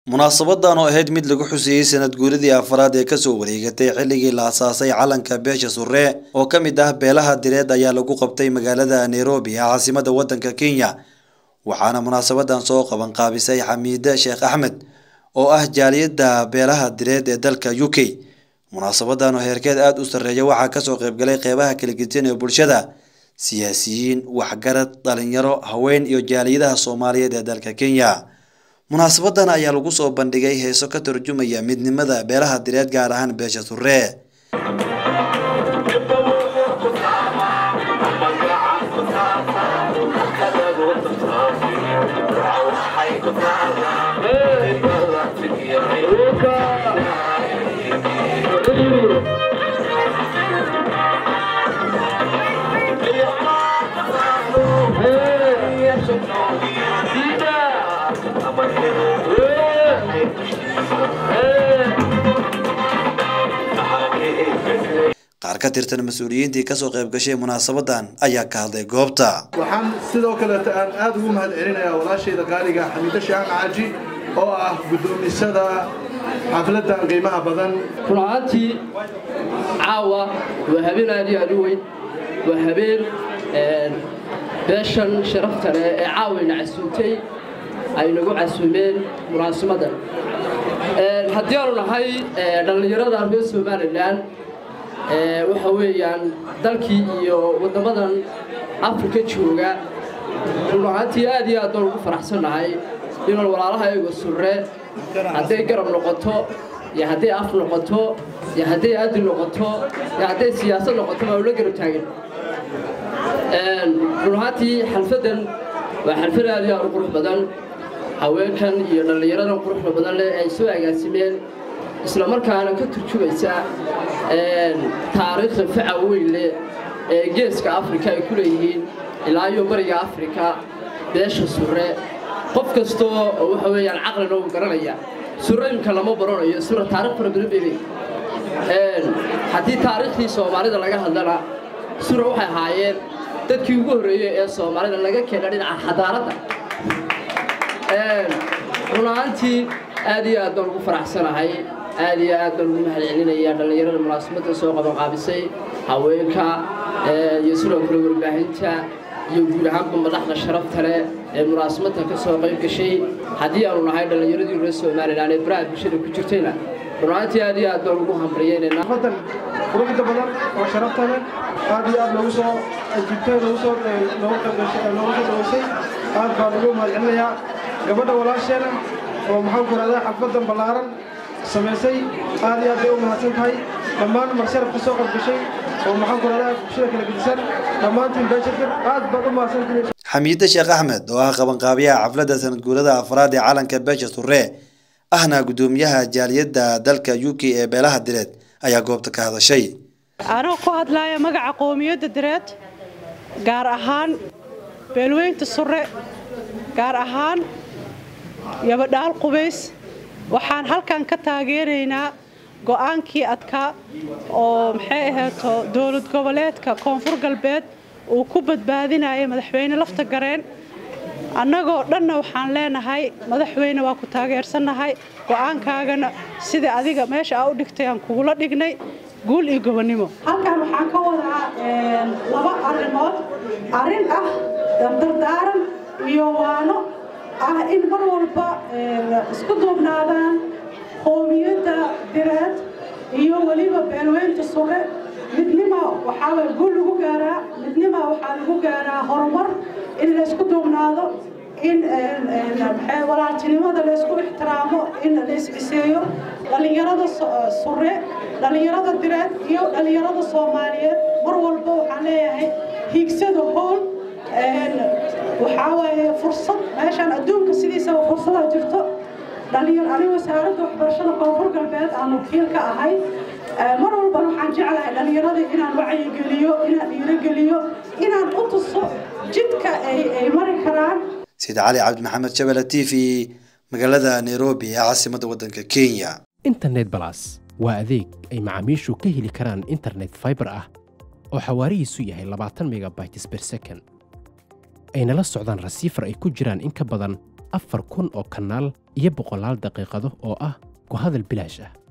munaasabadan oo ahayd mid lagu xuseeyey sanad guuridii afaraad ee kasoo wareegatay xilligii la asaasay calanka beesha surre oo ka mid ah beelaha direed ayaa lagu qabtay magaalada nairobi ee caasimada wadanka kenya waxaana munaasabadan soo qaban qaabisay xamiide sheekh axmed oo ah jaaliyada beelaha direed ee dalka u k munaasabadan oo heerkeed aada u sarreeya waxaa kasoo qaybgalay qeybaha kala gedisan ee bulshada siyaasiyiin waxgarad dhalinyaro haween iyo jaaliyadaha soomaaliyeed ee dalka kenya munaasabadan ayaa lagu soo bandhigay heeso ka turjumaya midnimada beelaha direed gaar ahaan beesha surre qaar ka tirtan mas-uuliyiintii kasoo qayb gashay munaasabadan ayaa ka hadlay goobta waxaan sidoo kaleeta aan aada ugu mahad celinayaa walaashayda qaaliga xamiide shaaan caaji oo ah guddoomisada xafladan qiimaha badan run ahaantii caawa waa habeen aad iyo aad u weyn waa habeen beeshan sharafta leh ee caawayna casuumtay ay nagu casuumeen munaasimadan haddii aanu nahay dhallinyarada reer somalilan waxa weeyaan dalkii iyo waddamadan afrika jooga run ahaantii aad iyo aad baan ugu faraxsannahay inaan walaalaha eego surre hadday garab noqoto iyo hadday af noqoto iyo hadday addi noqoto iyo hadday siyaasad noqoto baa ula garab taagan run ahaantii xalfaddan waa xalfad aad iyo aad u qurux badan haweenkan iyo dhallinyaradan quruxda badan leh ay soo agaasimeen isla markaana ka turjumaysa taariikhda faca weyn leh ee geeska afrika ay ku leeyihiin ilaa iyo bariga afrika beesha surre qof kastoo oo waxa weeyaan caqlina uu garanaya surre imka lama baranayo sura taarikh fara badan bay leeyihin haddii taariikhdii soomaalida laga hadlana sura waxay ahaayeen dadkii ugu horreeyey ee soomaalida laga keena dhinaca xadaaradda run ahaantii aad iyo aad baan ugu faraxsanahay aad iyo aad baan ugu mahad celinayaa dhallinyarada munaasabadda soo qaban qaabisay haweenka iyo sidoo kale warbaahinta iyo guud ahaanba madaxda sharafta leh ee munaasabadda ka soo qayb gashay haddii aanu nahay dhallinyaradii reer somalilan ee baraha bulshada ku jirtayna run ahaantii aad iyo aad baan ugu hambaliyaynaynaa badan quruxda badan oo sharafta leh aad iyo aad noogu soo ajibtay noogu soo noogu qaybgashay noogu soo dhaweysay aad baan ugu mahad celinayaa gabadha walaasheena oo maxaan ku rahdaa xafladan ballaaran samaysay aad iyo aad bay u mahadsan tahay dhammaan marsharaf ka soo qaybgashay oo maxaan ku rahdaa bulshada kala gedisan dhammaantiin beeshakir aad baad u mahadsantihiin xamiide sheekh axmed oo ah qabanqaabiyaha xafladda sanad guurada afraad ee calanka beesha surre ahna guddoomiyaha jaaliyadda dalka u k ee beelaha direed ayaa goobta ka hadashay anoo ku hadlaaya magaca qowmiyadda direed gaar ahaan beelweynta surre gaar ahaan yabadhaal qubays waxaan halkan ka taageeraynaa go'aankii adkaa oo maxay ahayto dowlad goboleedka koonfur galbeed uu ku badbaadinaya madaxweyne lafta gareen annagoo dhanna waxaan leenahay madaxweyne waa ku taageersannahay go'aankaagana sida adiga meesha aa u dhigtay aan kugula dhignay guul iyo gobonnimo halkan waxaan ka wadaa laba arrimood arrin ah dardardaaran iyo waano ah in mar walba isku duubnaadaan qowmiyadda direed iyo weliba beelweynta sure midnima waxaa guul lagu gaaraa midnima waxaa lagu gaaraa horumar in la isku duubnaado in walaaltinimada la isku ixtiraamo in la isciseeyo dhallinyarada sure dhallinyarada direed iyo dhallinyarada soomaaliyeed mar walba waxaan leeyahay hiigsada hool waxaa waaye fursad meeshaan adduunka sidiisaba fursada jirto dhalinyaro aniga wasaaradda waxbarashada koonfur galbeed aan wakiil ka ahay mar walbana waxaan jeclahay dhallinyarada inaan wacyigeliyo inaan dhiirogeliyo inaan u tuso jidka ay mari karaan sida cali cabdi maxamed jabala t v magaalada nairobi ee caasimadda waddanka kenya internet balas waa adeeg ay macaamiishu ka heli karaan internet fiber ah oo xawaarihiisu yahay labaatan megabytes per second ayna la socdaan rasiifar ay ku jiraan in ka badan afar kun oo kanaal iyo boqolaal daqiiqado oo ah ku hadal bilaash ah